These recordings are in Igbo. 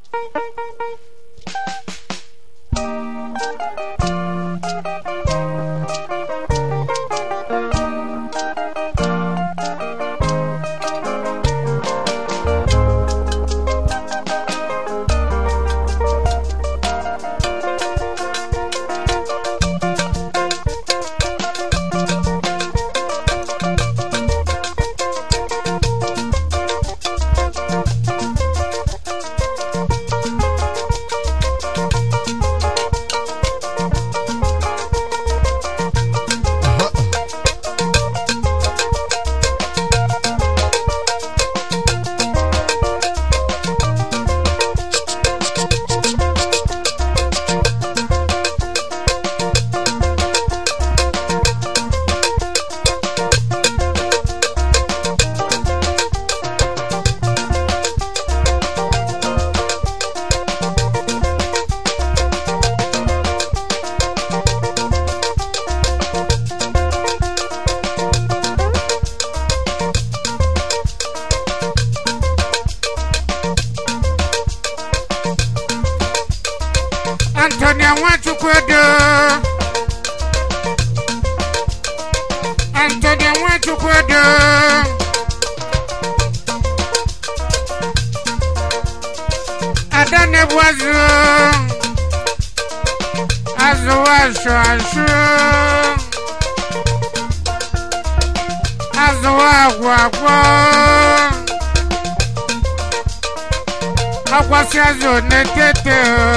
Antonia Nwachukwu-Edo. Antonia Nwachukwu-Edo. Ada na-ebu azụ. Azụ asụ asụ. Azụ agwụ agwụ. Akwasị azụ na-etete.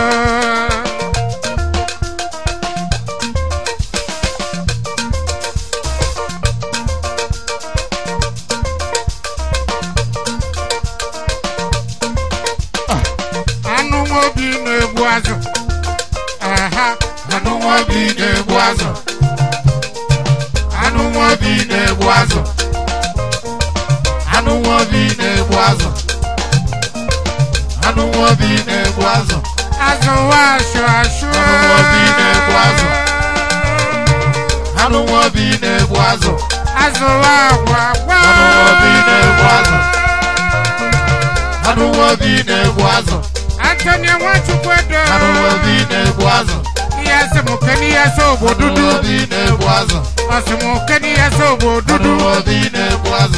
anụ nwa obi na-egbu azụ aha anụ nwa obi na-egbu azụ anụ nwa obi na-egbu azụ anụ nwa obi na-egbu azụ anụ nwa obi na-egbu azụ azụ wa asụ asụ Anụ nwa obi na-egbu azụ. anụ nwa obi na-egbu azụ azụ wa agwa agwa Anụ nwa obi na-egbu azụ. anụ nwa obi na-egbu azụ Antonia Nwachukwu-Edo anụ nwa obi na-egbu azụ ihe sị m keni ya so ogbo anụ dudu nwa obi na-egbu azụ ọ sị m keni ya so ogbo anụ dudu nwa obi na-egbu azụ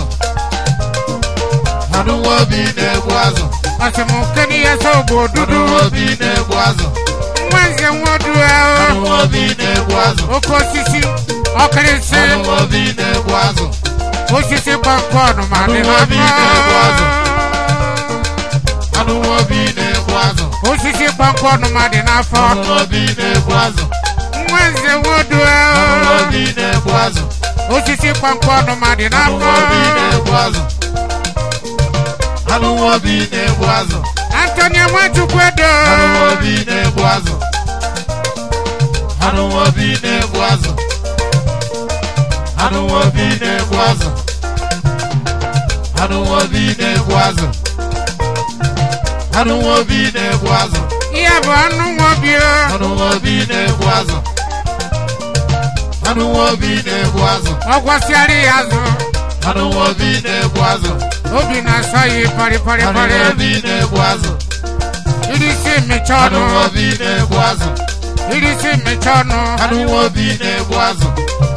anụ nwa obi na-egbu azụ ọ sị m keni ya so ogbo anụ dudu nwa obi na-egbu azụ nwa nze nwodu anụ ahụ nwa obi na-egbu azụ oke osisi ọkịrịsị anụ nwa obi na-egbu azụ osisi gbamgbọọnụ ma dị Anụ obi na-egbu azụ. n'afọ anụ nwa obi na-egbu azụ osisi gbamgbọọnụ ma dị n'afọ anụ nwa obi na-egbu azụ nwa nze nwodu anụ nwa ahụ obi na-egbu azụ osisi gbamgbọọnụ ma dị anụ n'afọ nwa obi na-egbu azụ anụ nwa obi na-egbu azụ Antonia Nwachukwu-Edo anụ nwa obi na-egbu azụ anụ nwa obi na-egbu azụ anụ nwa obi na-egbu azụ anụ nwa obi na-egbu azụ anụ nwa obi na-egbu azụ ihe bụ anụ nwobi anụ nwa obi na-egbu azụ anụ nwa obi na-egbu azụ ọ gwasịara ya azụ anụ nwa obi na-egbu azụ obi na-asọ ya pari pari anụ pari nwa obi na-egbu azụ irisi mmecha anụ ọnụ nwa obi na-egbu azụ irisi mmecha ọnụ anụ nwa obi na-egbu azụ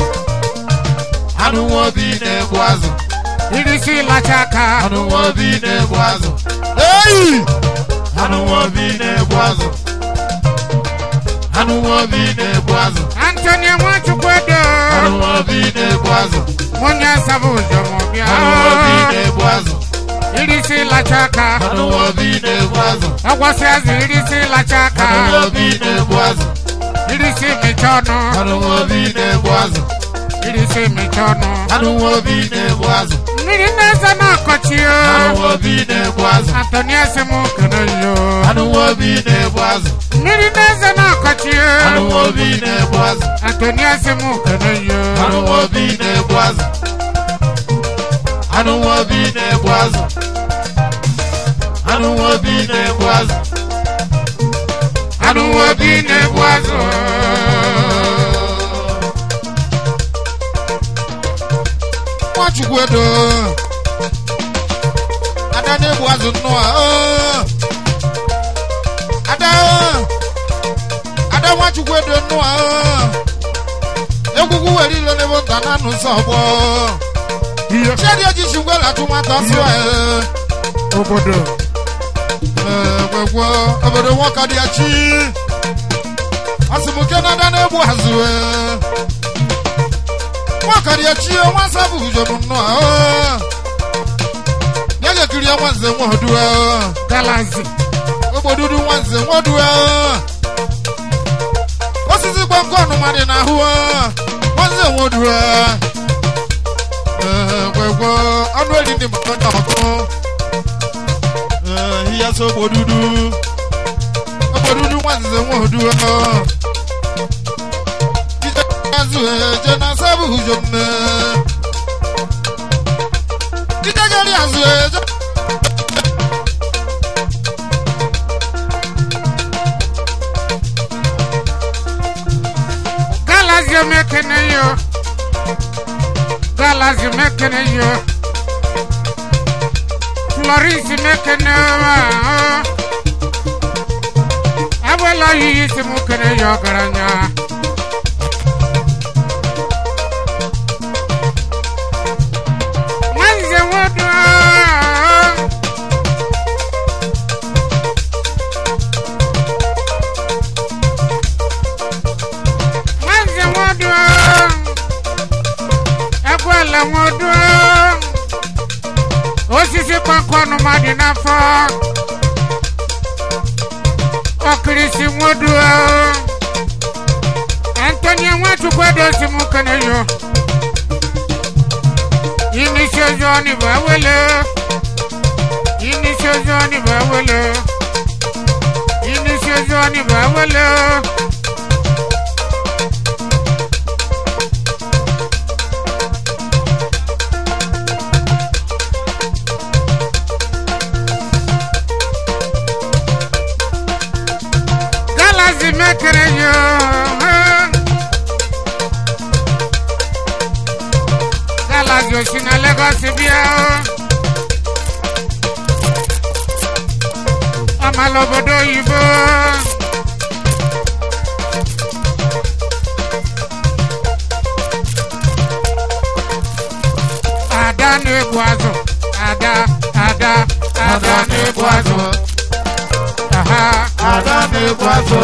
anụ nwa obi na-egbu azụ irisi lacha aka anụ nwa obi na-egbu azụ Ei! anụ nwa obi na-egbu azụ anụ nwa obi na-egbu azụ Antonia Nwachukwu-Edo anụ nwa obi na-egbu azụ onye asaba ụzọ ma ọ bịa anụ nwa obi na-egbu azụ irisi lacha aka anụ nwa obi na-egbu azụ ọgwasị azụ irisi lacha aka anụ nwa obi na-egbu azụ irisi mmecha ọnụ anụ nwa obi na-egbu azụ irisi mmecha ọnụ anụ nwa obi na-egbu azụ mmiri na-eze n'ọkọchị o anụ nwa obi na-egbu azụ Antonia sị m kene yo anụ nwa obi na-egbu azụ mmiri na-eze n'ọkọchị anụ o nwa obi na-egbu azụ Antonia sị m kene yo anụ nwa obi na-egbu azụ anụ nwa obi na-egbu azụ anụ nwa obi na-egbu azụ anụ nwa obi na-egbu azụ Nwachukwu-Edo ada na-egbu azụ nnọọ oo. nwachukwu edo nnụ a egwugwu were ilo n'ebe nta na anụ nsọ ọgbọ Ihe chiadi ejichi ngwela atụ nwata ọsọ obodo. egwegwo obodo nwoke dị ya chi asịmụke na ada na-egbu azụ nwoke dị ya chi nwa nsọ bụ ujobu nnọọ ya ga-ekiri ya nwanze nwodu Galazi. ogbodudu nwanze nwodu osisi gbọngọ ọnụma dị n'ahụ nwanze nwodu egwegwo ọnụ eri ndị mmadụ na ọkụ ihe so ogbodudu ogbodudu nwanze nwodu ije azụ eje na sabụ ujomne ije gari azụ eje Galazi mekene yo. Galazi mekene yo. Floris mekene wa. Abala yi si mukene yo garanya. Mwanze wodo. Mwanze wodo. Ekwela wodo. Osisi kpọnkọnụ mmadụ n'afọ. Ọkirisi wodo. Antonio Nwachukwu edosi m kene yo. Inisi ozo ni bawele. Inisi ozo ni bawele. Inisi ozo ni bawele. Galazi mekere yo. Galazi osi na Lagos bịa. Ọmala obodo oyibo. Ada na-egbu azụ. Ada, ada, ada na-egbu azụ. Aha. ada na-egbu azụ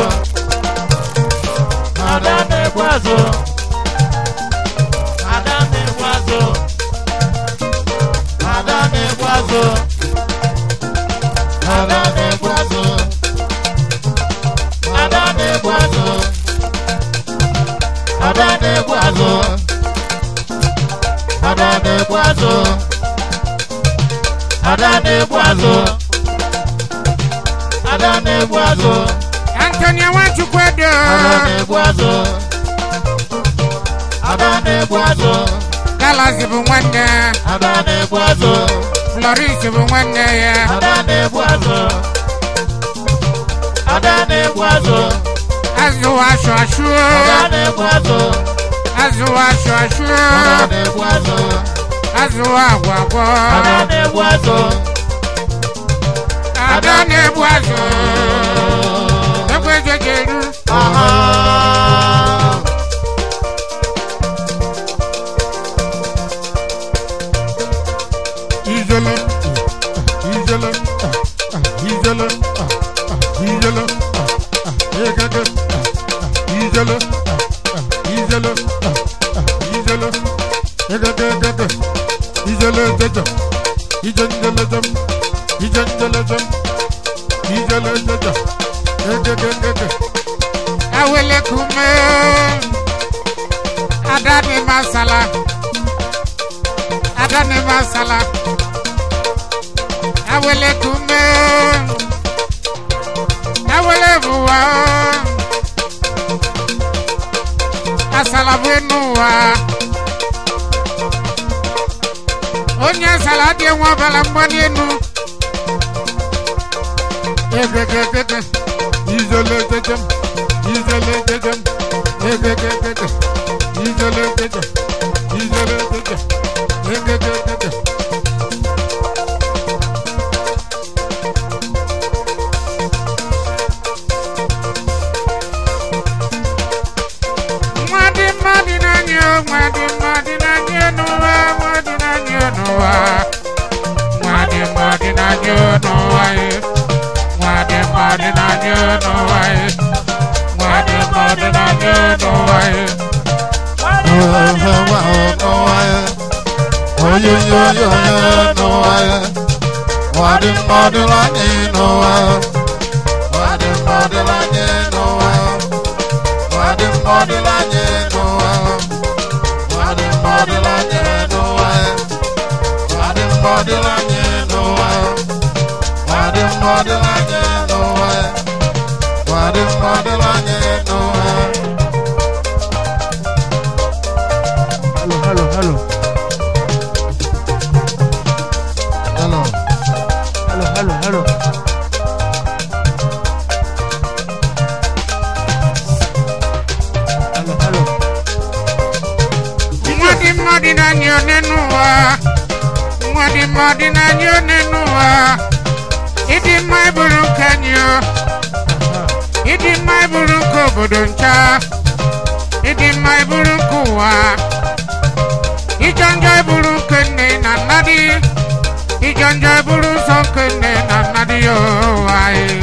ada na-egbu azụ ada na-egbu azụ ada na-egbu azụ ada na-egbu azụ ada na-egbu azụ ada na-egbu azụ ada na-egbu azụ ada na-egbu azụ ada na-egbu azụ Antonio Nwachukwu edo. ada na-egbu azụ ada na-egbu azụ Galazi bụ nwanne. ada na-egbu azụ Floris bụ nwanne ya. ada na-egbu azụ ada na-egbu azụ Azụ asụ asụ. ada na-egbu azụ Azụ asụ asụ. ada na-egbu azụ Azụ agwa agwọ. ada na-egbu azụ Ada na-egbu azụ. Ekwe jejeru. aha Ijele. Ijele. Ijele. Ijele. Ekeke. Ijele. Ijele. Ijele. Ekeke ekeke. Ijele jeje. Ijenjele jem. Ijenjele jem. Ijele jeje. Ekeke ekeke. Awele kume. Adani masala. Adani masala. Awele kume. Awele buwa. Asala buenuwa. Onye asala dị nwa bala mgbali enu. Egegegege. Izele jejem. Izele jejem. Egegegege. Izele jejem. Izele jejem. Egegegege. n'ụwa nwadị mmadụ n'anya n'ụwa ye nwadị mmadụ n'anya n'ụwa ye nwadị mmadụ n'anya n'ụwa ye Hello, hello, hello. Hello. Hello, hello, hello. Hello, hello. nwadị mmadụ n'anya onye n'ụwa nwadị mmadụ n'anya onye n'ụwa ịdị mma ịbụrụ nke anyị o. ịdị mma ịbụrụ nke obodo ncha ịdị mma ịbụrụ nke ụwa ịjọ njọ ịbụrụ nke nne na nna dị ịjọ njọ ịbụrụ nsọ nke nne na nna dị ya ụwa anyị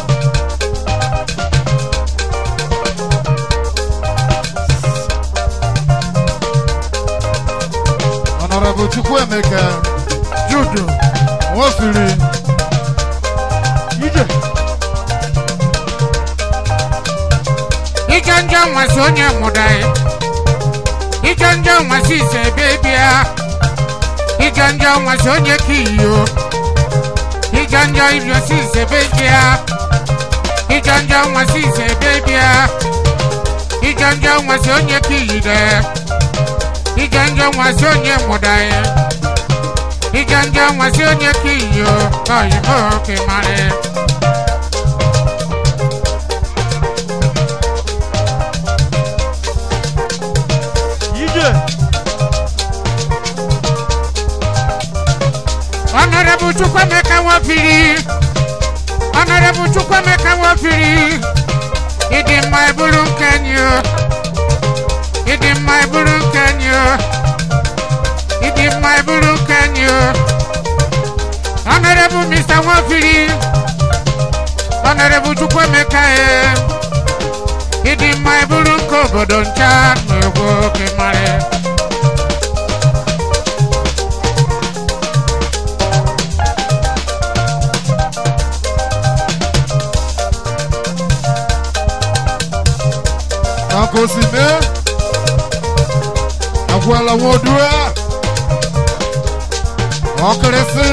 Honorable Chukwuemeka Juju. Nwofiri Ije. ịjọ njọ nwasị onye mụda ya ịjọ njọ nwasị ise ebe bịa ịjọ njọ nwasị onye ka iyo ịjọ njọ ibiosi ise ebe bịa ịjọ njọ nwasị ise ebe bịa ịjọ njọ nwasị onye ka iyide ịjọ njọ nwasị onye mụda ya ịjọ njọ nwasị onye ka iyo oyibo ka ị mara ya. Ije. Honorable Chukwemeka Nwafiri Honorable Chukwemeka Nwafiri ịdị mma ịbụrụ nke anyị o ịdị mma ịbụrụ nke anyị o ịdị mma ịbụrụ nke anyị o Honorable Mr. Nwafiri Honorable Chukwemeka e ịdị mma ịbụrụ nke obodo ncha na egwu oke mara Nakosime Agwala Wodua Ọkịrịsị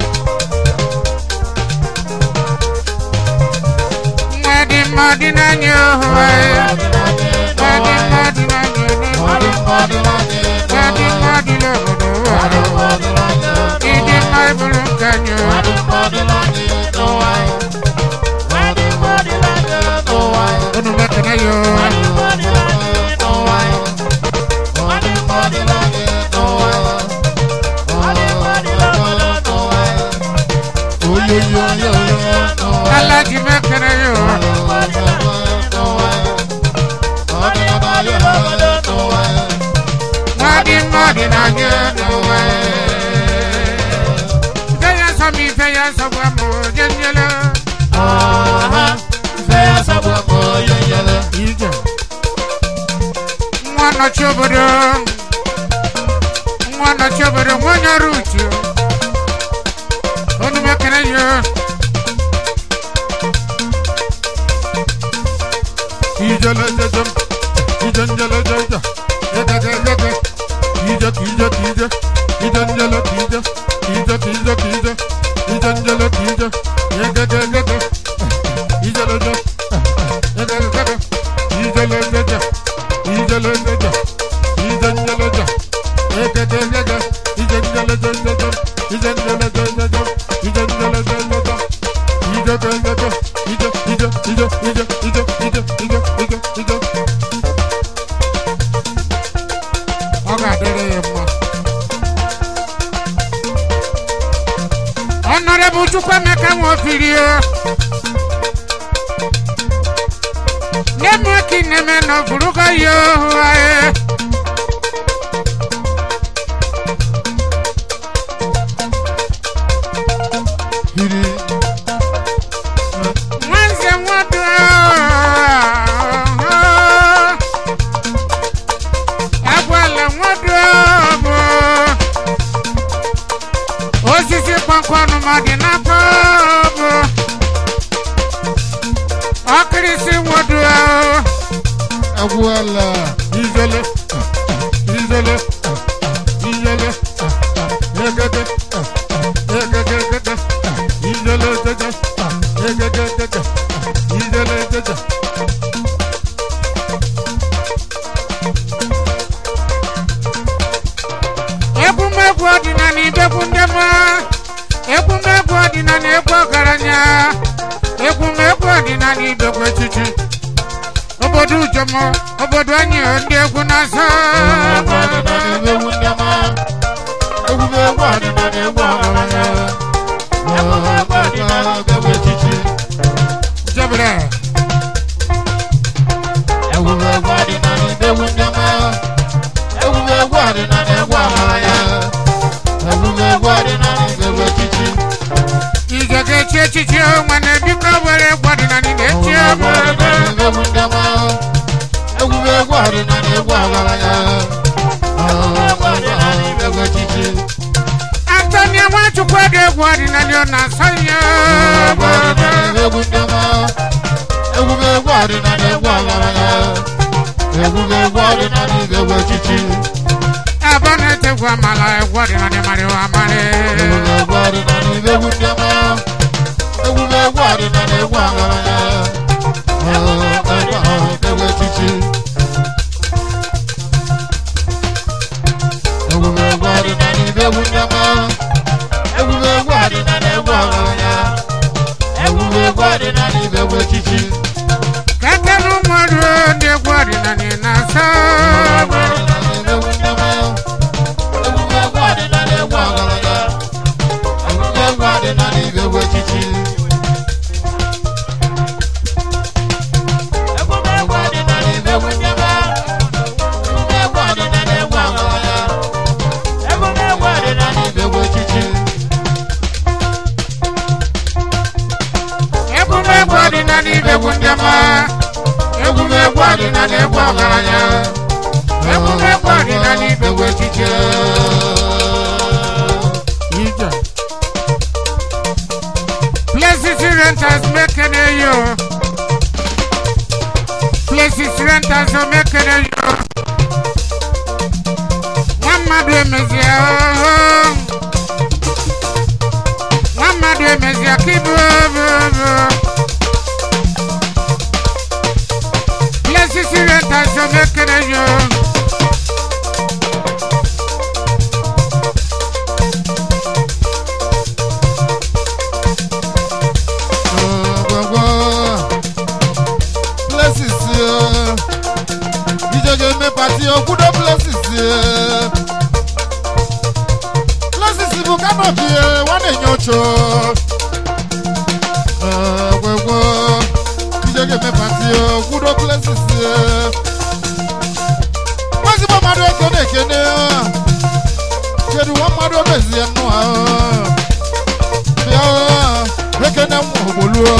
Mmadụ mmadụ n'anya ohu anyị Mmadụ mmadụ n'anya ohu Mmadụ mmadụ n'obodo ụwa Ịdị mma ịbụrụ nke anyị o. Unu mekene ya o. Alaji mekene ya o. Mmadụ mmadụ n'anya n'ụwa Ife ya sọ m ife ya sọgbu m onye nyele Ije. Nwa nọchi obodo Nwa nọchi obodo nwa onye ọrụ uche Unu mekene ya o. Ijele jejem Ijenjele jeje Yegege yege Ije kije kije Ijenjele kije Kije kije kije Ijenjele kije Yegege yege Ijele je Yegege yege Ijele jeje Ijele jeje Ijenjele je Yegege yege Ijenjele jeje Ijenjele jeje Ijenjele jeje Ije je yege Ije ije ije ije ije ije ije ije ije ọ ga-adịrị ya mma Honorable Chukwemeka Nwofiri o neme ki neme no furuga yo ae agwụla ijele ijele ijele egede egegegede ijele jeje egegegede ijele jeje egwumegwu ọdịnala ibegwu ndị mma egwumegwu ọdịnala egwu ọgaranya egwumegwu ọdịnala ibegwu echichi obodo ujomo obodo anyị ndị egwu na-asọ egwu ọdịnala egwu ndị ọma egwu egwu ọdịnala egwu ọgaranya egwu egwu ọdịnala egwu echichi jebere egwu egwu ọdịnala egwu ndị ọma egwu egwu ọdịnala egwu ọgaranya egwu egwu ọdịnala egwu echichi ije ga-echi echichi nwanne biko were egwu ọdịnala na-echi egwu ebe ọdịnala egwu ndị ọma egwu egwu ọdịnala egwu ọgaranya egwu egwu ọdịnala egwu echichi antonia nwachukwu ede egwu ọdịnala ọ na-asọ ya egwu ọdịnala egwu ndị ọma egwu egwu ọdịnala egwu ọgaranya egwu egwu ọdịnala egwu echichi ebe ọ na-etegwu amala egwu ọdịnala marịwa amarị egwu egwu ọdịnala egwu ndị ọma egwu egwu ọdịnala egwu ọgaranya egwu egwu echichi egwu egwu ọdịnala egwu ndị ọma egwu egwu ọdịnala egwu ọgaranya egwu egwu ọdịnala egwu echichi kekere ụmụọrụ ndị egwu ọdịnala na-asọ egwumegwu ọdịnala ibegwu ndị ọma egwumegwu ọdịnala egwu ọgaranya egwumegwu ọdịnala ibegwu echiche ije places renters mekene yo places renters o mekene yo nwa mmadụ emezie ooo nwa mmadụ emezie ka ibu obobo places renters o mekene yo Places, ìjọba eme pati okwudo places. Places bụ kanopi nwa na-enye ocho. Gwegwo, ìjọba eme pati okwudo places. Nwazigbo mmadụ ego na-ekene. Kedu nwa mmadụ omezie nnụ ahụ. Bịa ekene nwa ogboluo.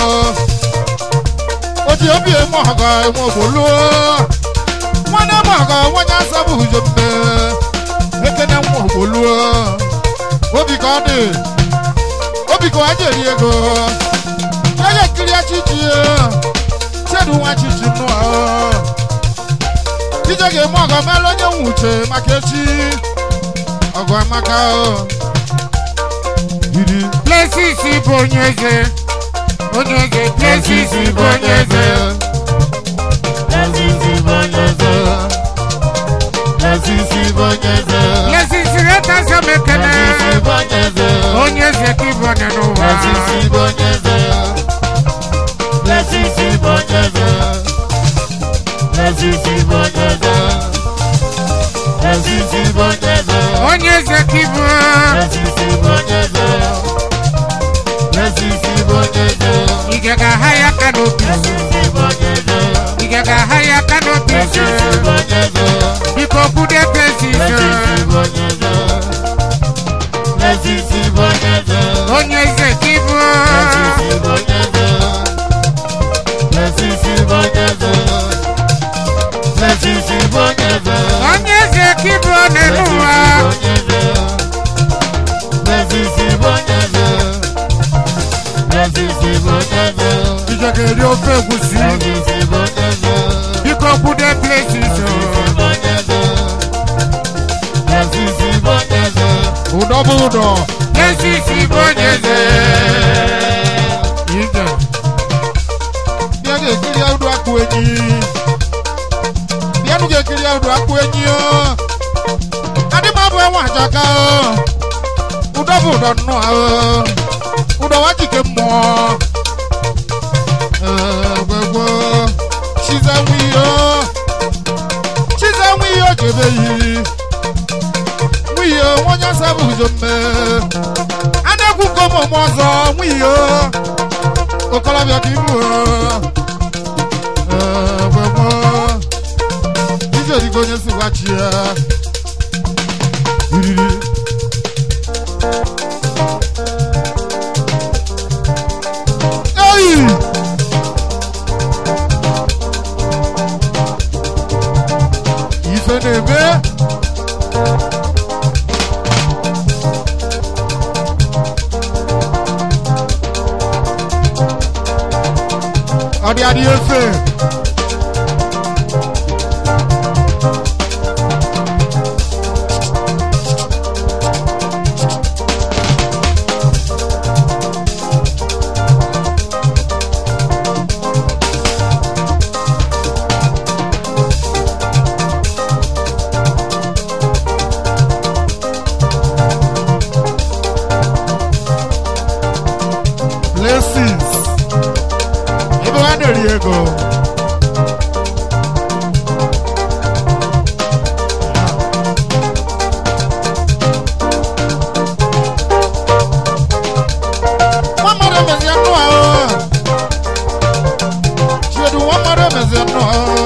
Oti obi emu ọgọ emu ogboluo. Nwanne m ọgọ nwanye asabụ ujo mme. Ekene nwa ogboluo. Obi ka ọ dị. Obi ka ọ ji eri ego. Ya ya ekiri achichi ya. Chedu nwa chichi nnụ ahụ. Ije ga-eme ọgọ mere onye nwe uche maka echi. Ọgọ amaka o. Iri. places bụ onye eze onye eze places bụ onye eze places renters o mekene onye eze ka ịbụ onye n'ụwa onye eze ka ịbụ ige ga-aha ya aka n'obi ige ga-aha ya aka n'obi biko kwude places onye eze ka ịbụ onye eze ka ịbụ onye n'ụwa ije ga-eri ofe egwusi biko kwude places bụ ụdọ Jesisi bụ onye eze. ije bịa ga-ekiri ụdọ akpụ enyi bịanụ ga-ekiri ụdọ akpụ enyi o adị m abụ enwe ajaka o ụdọ bụ ụdọ nnọọ o ụdọ wa jike mmụọ egwegwo chize nwe ihe o chize nwe ihe o jebe yiri nwe ihe o onye asa bụ uzo mme a na-ekwu nke ụmụ ọzọ nwe ihe o okolobịa ka ibu egwegwo ije dịka onye si gwachi ya iriri eyi ife na-eme ọ dị adị efe blessings ebe ha na-eri ego nwa mmadụ emezi nnụ ahụ chiedu nwa mmadụ emezi nnụ ahụ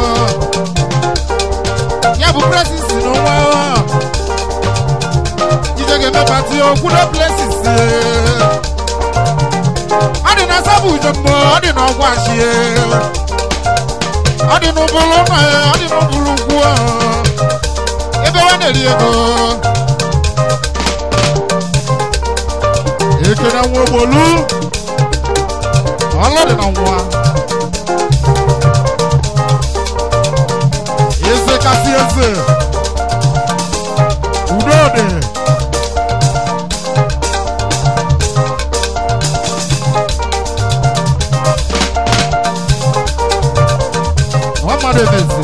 ya bụ presisi n'onwe ahụ ije ga-eme pati okwudo blessings ọ dị na sabụ ujombo ọ dị na ọgwụ achie ọ dị n'ụbụrụ nna ya ọ dị n'ụbụrụ ugwu ahụ ebe ọ na-eri ego ekene nwa ogbolu ọlụ dị na nwa eze kasị eze udo dị nwa mmadụ emezi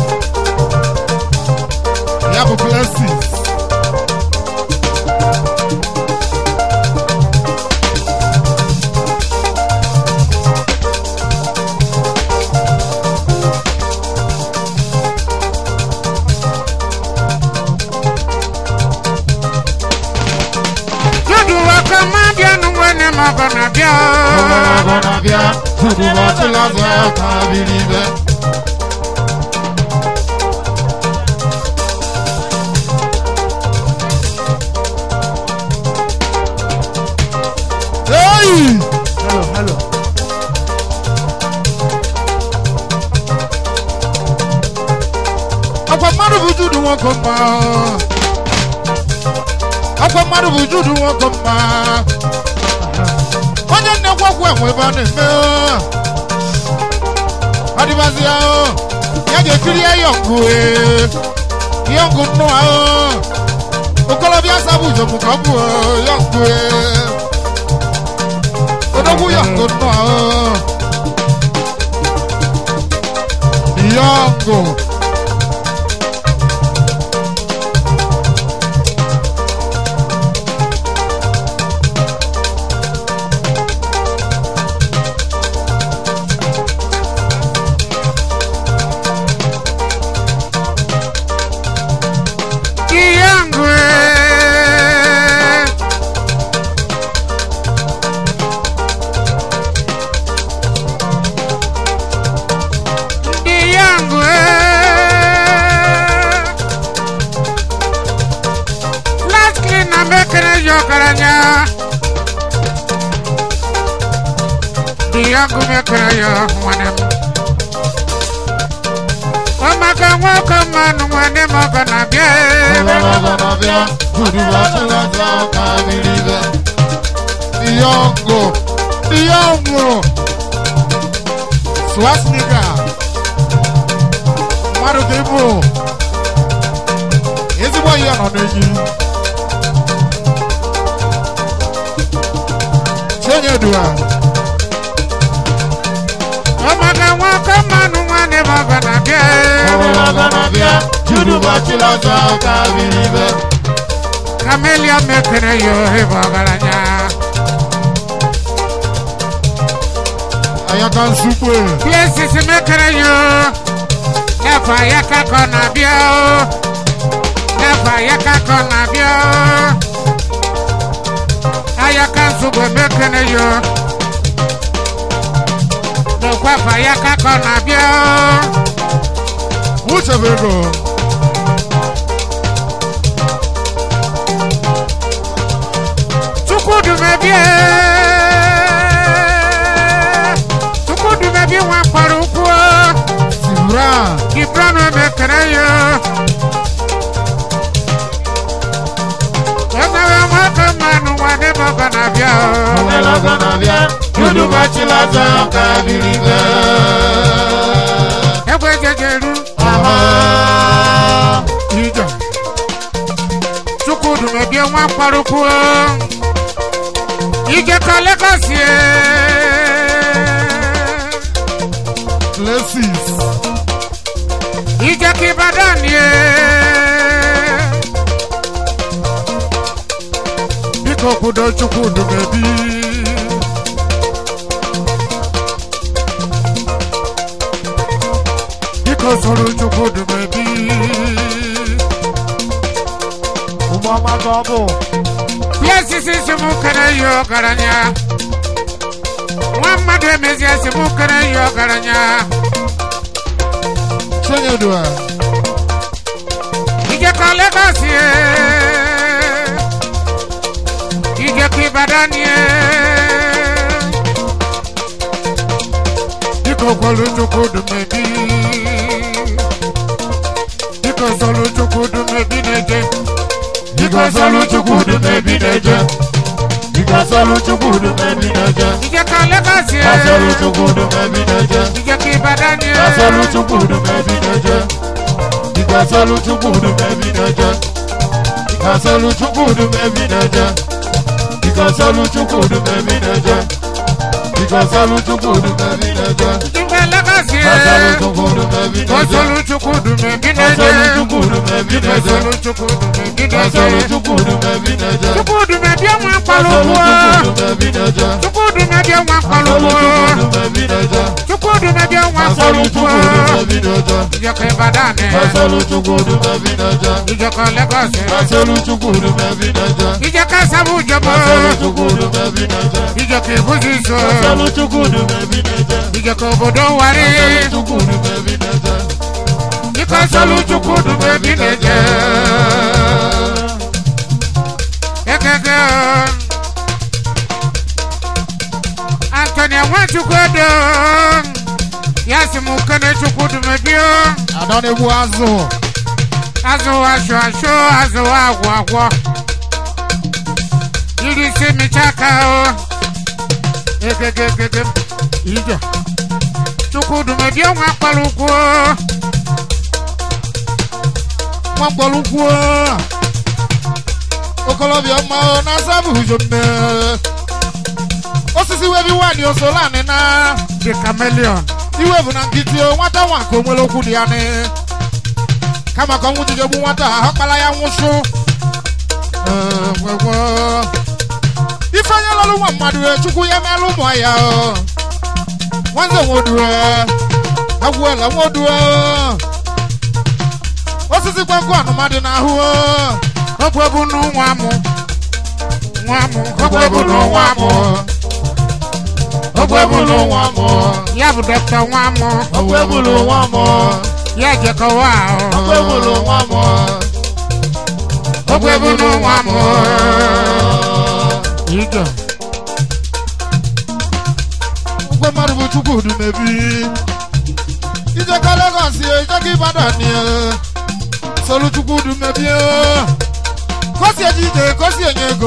ya bụ blessings Judu waka ma bịa n'ụwa ma ọgọ na-abịa. ọgọnọgọ na-abịa tupu ụbọchị lazọ ka biri ibe Hey! hello hello Akwa mmadụ bụ judu nwoke mma Akwa mmadụ bụ judu nwoke mma Onye nnekwu ọgwụ enwe ebe a na-eme Adịbazi ya ya ga-ekiri ya yọngụ yọngụ nnụ ahụ okolobịa sabụ ujem ka ọ bụ yọngụ odogwu yọngụ nnụ ahụ yọngụ Kiyangu Ndi yangu Lastly na mekere yokaranya Ndi yangu mekere yo mwanem Omaka nwaka manu mwanem oga na bie Diongo, Diongo, Swastika, mmadụ ka ịbụ ezigbo ihe nọ n'enyi sonye dua ọmọge wọn kọ́ mọ́nu wọn ní bàbá nàbíà. ọlọgọnàbíà judu bọchila ọzọ ọka biribe Camelia mekere yo hebo garanya. ayaka nsukwe Places mekere yo. Nefa yaka kona bio. Nefa yaka kona bio. Ayaka nsugwe mekere yo. Nekwafa yaka kona bio. wuchebego Tukudumebie. Tukudumebie wa parukuo. sibra Gibran mekere yo. Ọ̀nà ẹ̀wọ̀n kan mẹ́nu wà ní bọ̀gàn nàbíà o. ọlọgọnàbíà judu bọchila ọzọ ọka biribe Ẹgbẹ́ jẹjẹrú. ija Tukudumebie wa parukuo. Ìjẹ̀ka lẹ́kọ̀sì ẹ̀. places Ìjẹ̀ka Ìbàdàn ni ẹ̀. biko kwudo chukwudumebi biko soro chukwudumebi ụmụọma ka ọ bụ Piesisi si mụ kere yi ọgaranya. Nwa mmadụ emezie si mụ kere yi ọgaranya. chenyedua Ìjẹ̀ka lẹ́kọ̀sì ẹ̀. Ìjẹ̀ka Ìbàdàn ni ẹ̀. biko kwelu chukwudumebi biko soro chukwudumebi na-eje biko soro chukwudumebi na-eje biko soro chukwudumebi na-eje Ìjẹ̀ka lẹ́kọ̀sì ẹ̀. Kasolu chukwudumebi na-eje Ìjẹ̀ka Ìbàdàn ni ẹ̀. Kasolu chukwudumebi na-eje Ikasolu chukwudumebi na-eje Ikasolu chukwudumebi na-eje Ikasolu chukwudumebi na-eje Ikasolu chukwudumebi na-eje Ìjẹ̀ka lẹ́kọ̀sì Kasolu ẹ̀. chukwudumebi na-eje Kosolu chukwudumebi Kasolu na-eje. chukwudumebi na-eje Kosolu chukwudumebi Kasolu na-eje. chukwudumebi na-eje Chukwudumebi ọmọ Kasolu akpalụkwụ. chukwudumebi na-eje Chukwudumebi ọmọ Kasolu akpalụkwụ. chukwudumebi na-eje Chukwudumebi ọmọ Kasolu akpalụkwụ. chukwudumebi na-eje Ìjẹ̀ka Ìbàdàn ni. Kasolu chukwudumebi na-eje Ìjẹ̀ka Lagos ni. Kasolu chukwudumebi na-eje Ìjẹ̀ka Sábù Jọ̀bọ̀. Kasolu chukwudumebi na-eje Ìjẹ̀ka Ìbúsíso. Kasolu chukwudumebi na-eje Ìjẹ̀ka obodo Wari. Kasolu chukwudumebi na-eje Ìkọsọlù Chukwudumebi na-eje. Ekeke o. Anthony Nwachukwu Edo. Ya sị m kene Chukwudumebi o. Ada na-egbu azụ Azụ asụ asụ azụ agwụ agwọ. Iri isi mịcha aka o. Ekeke ekeke ije Chukwudumebi ọnwa kpara ụkwụ o. nwa mkpọrọukwu okolobịa ọma o na-asa bụ ujo mme osisi webi nwaanyị osolanị na The chameleon. iwe bụ na nkịtị o nwata nwa nke onwere okwu dị ya nị kama ka ọnwụ jijegbu nwata ahụ kpara ya nwụsụ Ee, nwekwe. ife onye lọrụ nwa mmadụ e, chukwu ya merụ ụmụ ya o nwanze nwodue agwụela nwodue osisi gwangụ anụmadị n'ahụ o Ọgwụ bụ nwa mụ. Nwa mụ. Ọgwụ bụ nwa mụ. ọgwụ ebulu nwa mụ Ya bụ dọkịta nwa mụ. ọgwụ ebulu nwa mụ Ya jekọwa ọgwụ o. ebulu nwa mụ Ọgwụ bụ nwa mụ. ije ụgwọ mmadụ bụ chukwudu mebi ijekọ legọs ijekọ ibadan solu chukwudu mebi kosi ejije kosi enye ego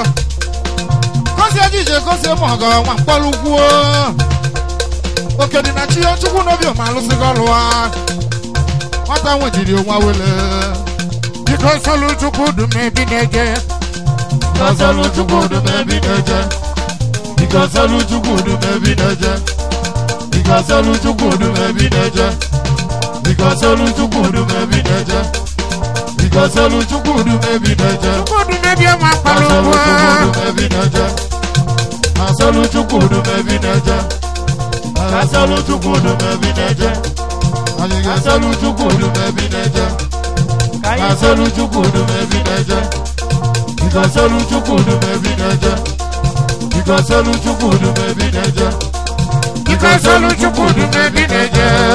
kosi ejije kosi mọgọ nwa mkpọrọ ukwu oke dị na chi chukwu n'obi ma alụsịgo ọrụ ha nwata nwejiri onwa wele Biko solu Chukwudumebi na-eje. Kasolu chukwudu mebi na-eje Ikọsọlụ Chukwudu mebi na-eje. Ikọsọlụ Chukwudu mebi na-eje. Ikọsọlụ Chukwudu mebi na-eje. Ikọsọlụ Chukwudu mebi na-eje. Chukwudu mebie ma Asọlụ kpalụgwa Chukwudu mebi na-eje. Asọlụ Chukwudu mebi na-eje. Asọlụ Chukwudu mebi na-eje. Asọlụ Chukwudu mebi na-eje. Asọlụ Chukwudu mebi na-eje. Ikọsọlụ Chukwudu mebi na-eje. Ikọsọlụ Chukwudu mebi na-eje. Ikọsọlụ Chukwudu mebi na-eje